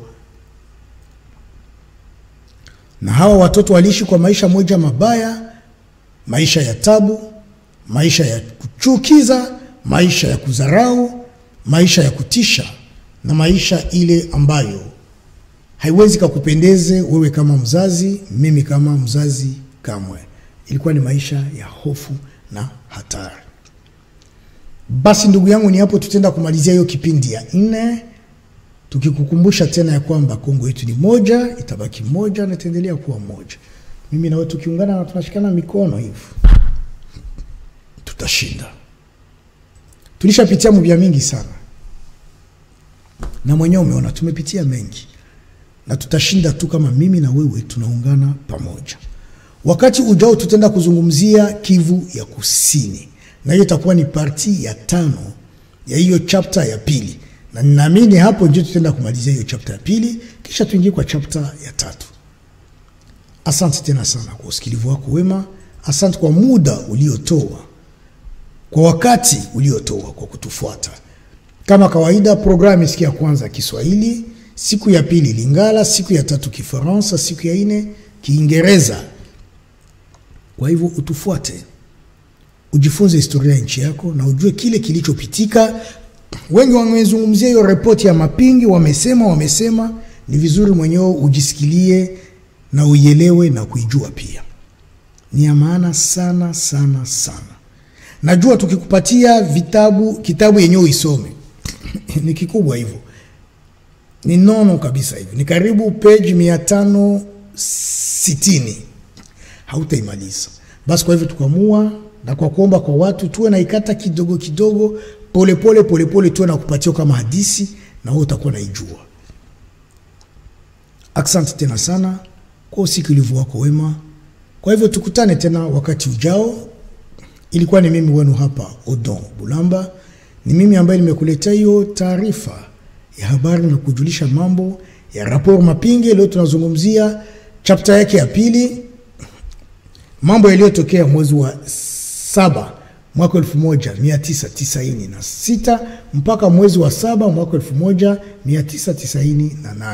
na hawa watoto waliishi kwa maisha moja mabaya, maisha ya tabu, maisha ya kuchukiza, maisha ya kudharau, maisha ya kutisha, na maisha ile ambayo haiwezi kakupendeze wewe kama mzazi, mimi kama mzazi kamwe. Ilikuwa ni maisha ya hofu na hatari. Basi ndugu yangu, ni hapo tutaenda kumalizia hiyo kipindi ya nne tukikukumbusha tena ya kwamba Kongo yetu ni moja, itabaki moja na itaendelea kuwa moja. Mimi na wewe tukiungana na tunashikana mikono hivi, tutashinda. Tulishapitia mvya mingi sana, na mwenyewe umeona tumepitia mengi, na tutashinda tu kama mimi na wewe tunaungana pamoja. Wakati ujao tutaenda kuzungumzia Kivu ya Kusini, na hiyo itakuwa ni parti ya tano ya hiyo chapter ya pili na ninaamini hapo ndio tutaenda kumalizia hiyo chapter ya pili, kisha tuingie kwa chapter ya tatu. Asante tena sana kwa usikilivu wako wema. Asante kwa muda uliotoa, kwa wakati uliotoa kwa kutufuata. Kama kawaida, programu siku ya kwanza Kiswahili, siku ya pili Lingala, siku ya tatu Kifaransa, siku ya nne Kiingereza. Kwa hivyo utufuate, ujifunze historia ya nchi yako na ujue kile kilichopitika wengi wamezungumzia hiyo ripoti ya Mapingi, wamesema wamesema, ni vizuri mwenyewe ujisikilie na uielewe na kuijua pia, ni ya maana sana sana sana. Najua tukikupatia vitabu, kitabu yenyewe uisome ni kikubwa hivyo, ni nono kabisa hivyo, ni karibu page mia tano sitini hautaimaliza. Basi kwa hivyo tukaamua na kwa kuomba kwa watu tuwe na ikata kidogo kidogo polepole polepole tuwe na kupatia kama hadisi na wewe utakuwa naijua. Asante tena sana kwa usikilivu wako wema. Kwa hivyo tukutane tena wakati ujao. Ilikuwa ni mimi wenu hapa Odon Bulamba, ni mimi ambaye nimekuletea hiyo taarifa ya habari na kujulisha mambo ya rapport Mapinge. Leo tunazungumzia chapter yake ya pili, mambo yaliyotokea mwezi wa saba mwaka 1996 mpaka mwezi wa saba mwaka 1998.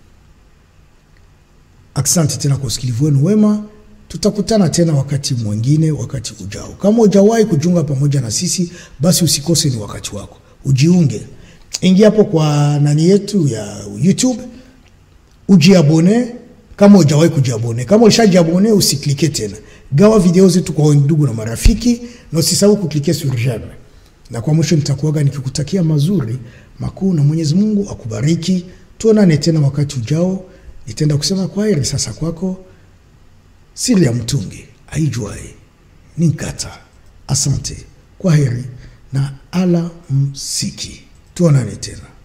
Asante tena kwa usikilivu wenu wema. Tutakutana tena wakati mwingine, wakati ujao. Kama hujawahi kujiunga pamoja na sisi, basi usikose, ni wakati wako ujiunge. Ingia hapo kwa nani yetu ya YouTube, ujiabone kama hujawahi kujiabone. Kama ulishajiabone, usiklike tena gawa video zetu kwa ndugu na marafiki, na usisahau kuklike sur j'aime. Na kwa mwisho nitakuaga nikikutakia mazuri makuu, na Mwenyezi Mungu akubariki. Tuonane tena wakati ujao. Nitaenda kusema kwa heri sasa kwako. Siri ya mtungi aijuae ni nkata. Asante, kwa heri na ala msiki. Tuonane tena.